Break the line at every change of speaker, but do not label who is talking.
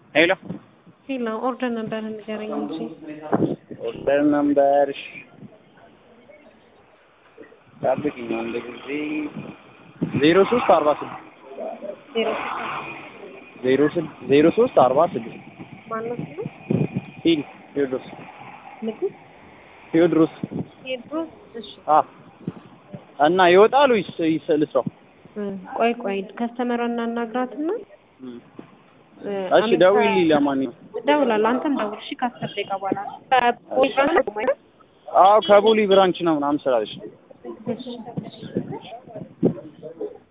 ሄሎ
ሌላ ኦርደር ነበር ንገረኝ እንጂ
ኦርደር ነምበር ጠብቂኝ አንድ ጊዜ ዜሮ ሶስት አርባ ስድስት
ዜሮ
ዜሮ ስድ ዜሮ ሶስት አርባ ስድስት
ማነው ስሙ?
ሂድ ቴዎድሮስ
ንጉስ
ቴዎድሮስ
ቴድሮስ። እሺ
አ እና ይወጣል ወይስ ይስ- ልስራው?
እ፣ ቆይ ቆይ ከስተመሯ እናናግራትና እ፣
እሺ
አመት
ደውዪልኝ ለማንኛውም
እደውላለሁ። አንተም ደውል እሺ። ከአስር ደቂቃ በኋላ ከፖሊስ ጋር ነው?
አዎ ከቦሌ ብራንች ነው ምናምን ስላለች
እሺ